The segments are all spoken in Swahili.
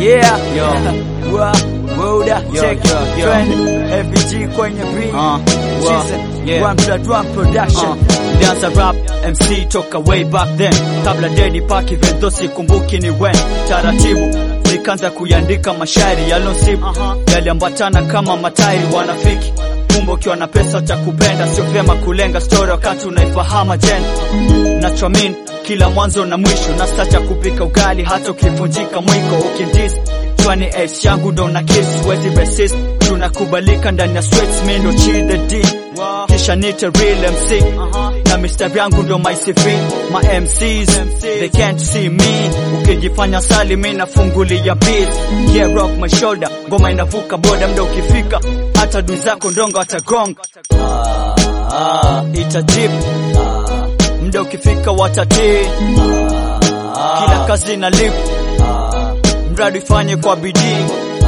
Yeah, Yo. Wa, Woda, Yo, check yo, yo. trend, FBG kwenye beat, Uh, wa, Season, yeah. One Blood One Production. Uh, Danza rap MC toka way back then, kabla Dedi Park event though sikumbuki ni when. Taratibu nikaanza kuiandika mashairi yalonsibu yaliambatana kama matairi wanafiki kumbe ukiwa na pesa cha kupenda sio vyema kulenga story wakati unaifahamu agenda nachoamini kila mwanzo na mwisho na saa cha kupika ugali hata ukivunjika mwiko ukindis chwani ace yangu ndo na kiss wezi resist tunakubalika ndani ya sweats mi ndo chill the D kisha nite real MC na mistari yangu ndo my CV my MCs they can't see me ukijifanya sali mi nafungulia beat yeah rock my shoulder ngoma inavuka boda mda ukifika hata dui zako ndongo watagonga ah, itajip mda ukifika watatii kila kazi na lip mradi ifanye kwa bidii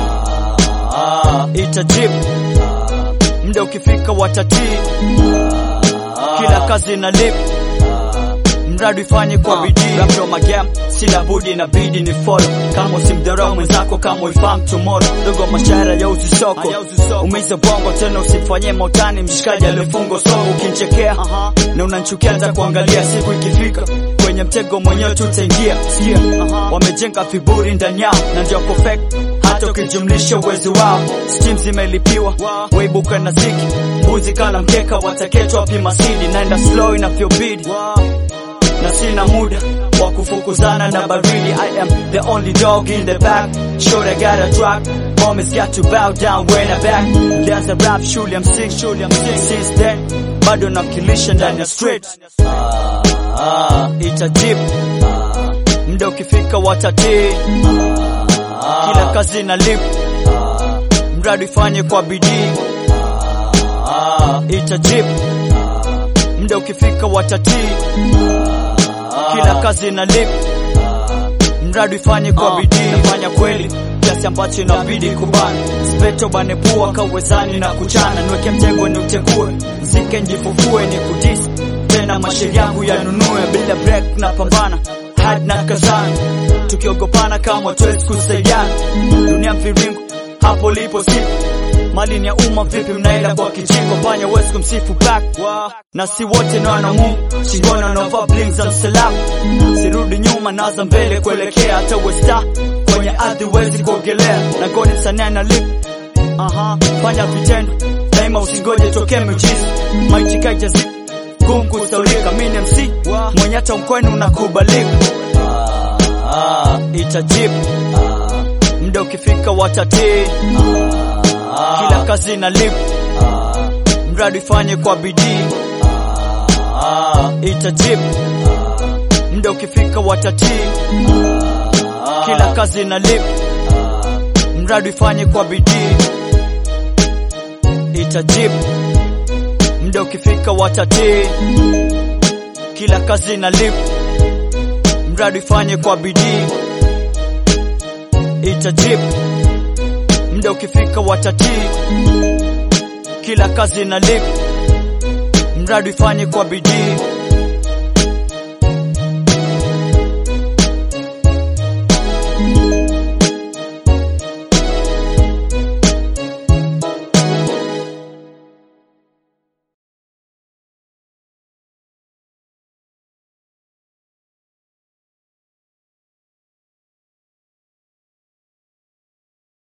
itajip mda ukifika watatii kila kazi na lip mradi ifanye kwa bidii rapto magam sina budi inabidi ni follow kama usimdharau mwenzako kama uifahamu tomorrow dogo mashahara ya uzi soko umiza bongo tena usifanyie mautani mshikaji aliyefungwa soko ukinchekea na unanchukia hata kuangalia siku ikifika kwenye mtego mwenyewe tutaingia sikia wamejenga viburi ndani yao na ndio perfect hata ukijumlisha uwezo wao steam zimelipiwa waibuka na ziki mbuzi kala mkeka wataketwa pima sidi naenda slow inavyobidi na sina muda wa kufukuzana na baridi I am the only dog in the back sure I got a track Homies got to bow down when I back There's a rap shule I'm sick shule I'm sick since then bado namkilisha ndani ya street ah, itajip mda ukifika watatii kila kazi na lip mradi ifanye kwa bidii itajip mda ukifika watatii kila kazi na lip mradi ifanye kwa bidii nafanya kweli kiasi ambacho inabidi kubana speto bane pua kawezani na kuchana niweke mtego ni utegue mzike njifufue ni kudisi tena mashairi yangu yanunue bila break na pambana hadi na kazana tukiogopana kama tuwezi kusaidiana dunia mviringo hapo lipo siku mali ni ya umma vipi mnaenda kwa kijiko panya wezi kumsifu back na si wote ni wana Mungu shingoni wanaovaa bling za msalaba sirudi nyuma naza mbele kuelekea hata westa kwenye ardhi wezi kuogelea na godi sanaa na lip aha fanya vitendo daima usingoje tokee miujiza maichikaja zi gumu kusaulika mini MC mwenye hata mkwenu unakubalika itajibu mda ukifika watatii kila kazi na lip mradi ifanye kwa bidii itajibu mda ukifika watatii kila kazi na lip mradi ifanye kwa bidii itajibu mda ukifika watatii kila kazi na lip mradi ifanye kwa bidii itajibu mda ukifika watatii kila kazi na lip mradi ifanye kwa bidii